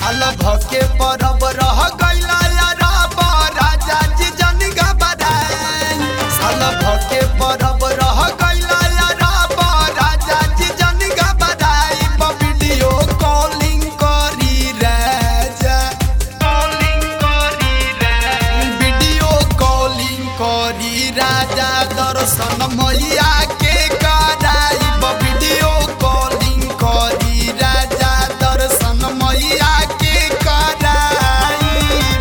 साल भके परब रह गइला यारा राजा जी जन घबराई साल भके परब रह गइला यारा राजा जी जन घबराई वीडियो कॉलिंग करी राजा कॉलिंग करी वीडियो कॉलिंग करी राजा दर्शन मैया के कराई वीडियो कॉलिंग करी राजा दर्शन मैया के कराई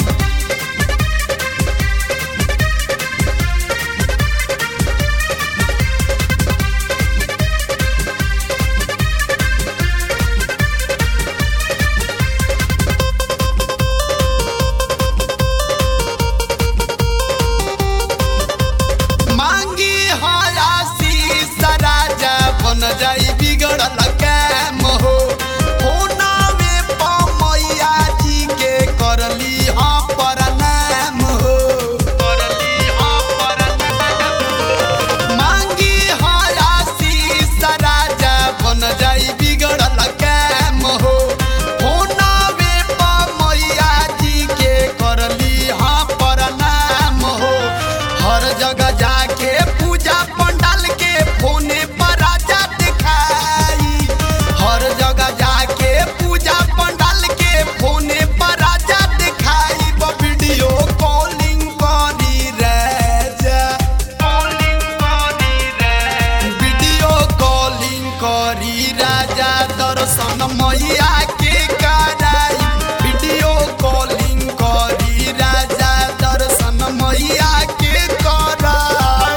मांगी हयासी राजा बन जाई बिगड़ल काम हो होनावे पमैया जी के करली हाँ प्रणाम हो करली हाँ प्रणाम मांगी हयासी राजा बन जाई बिगड़ल काम हो होनावे पमैया जी के करली हाँ प्रणाम हो हर जगह जाके पूजा पंडाल के फोने पर राजा दिखाई हर जगह जाके पूजा पंडाल के फोने पर राजा दिखाई ब वीडियो कॉलिंग करी राजा कॉलिंग करी वीडियो कॉलिंग करी राजा दर्शन मैया के कराई वीडियो कॉलिंग करी राजा दर्शन मैया के कराई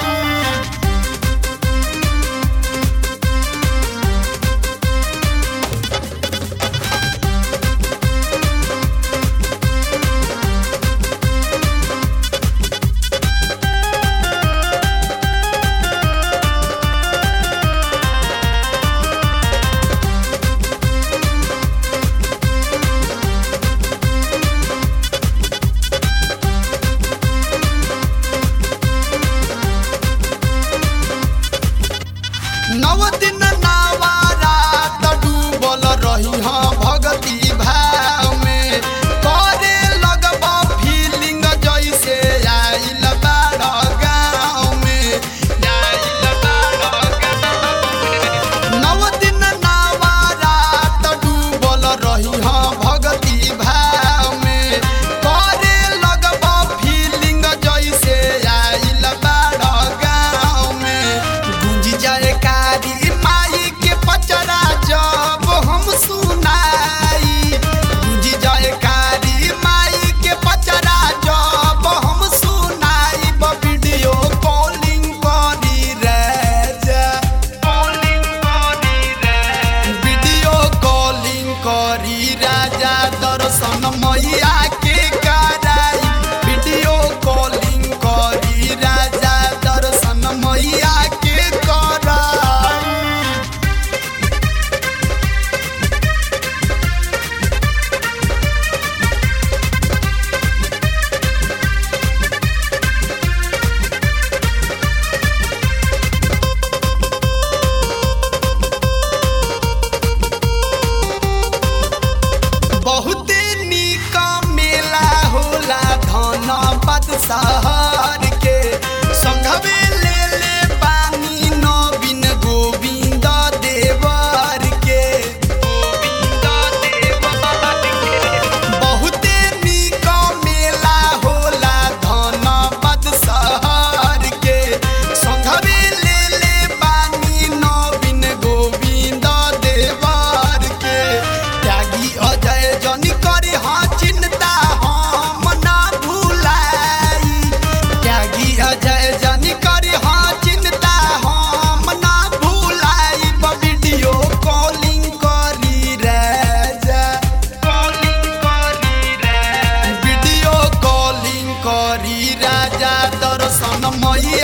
नव दिन नवारात डूबल रही हाँ भगती भाव में करे लगब फीलिंग जैसे आइल बाड़ गाँव में आइल बाड़ गाँव में। नव दिन नवारात डूबल रही हाँ भगती भाव में करे लगब फीलिंग जैसे आइल बाड़ गाँव में गूंज जाए कारी माई के पचरा जब हम सुनाई गूंज जाए कारी माई के पचरा जब हम सुनाई ब वीडियो कॉलिंग करी राजा कॉलिंग करी वीडियो कॉलिंग करी राजा दर्शन मैया के कराई वीडियो कॉलिंग करी राजा दर्शन मैया के कराई बहुते निक मेला होला धनबाद शहर के संघवे ले ले पानी नवीन गोविंद देवर के गोविंद देवर के बहुते निक मेला होला धनबाद शहर के संघवे ले ले पानी नवीन गोविंद देवर के त्यागी अजय जन करी हाँ चिंता हम ना भूलाई त्यागी अजय जन करी हाँ चिंता हम ना भूलाई ब वीडियो कॉलिंग करी राजा कॉलिंग करी वीडियो कॉलिंग करी राजा दर्शन मैया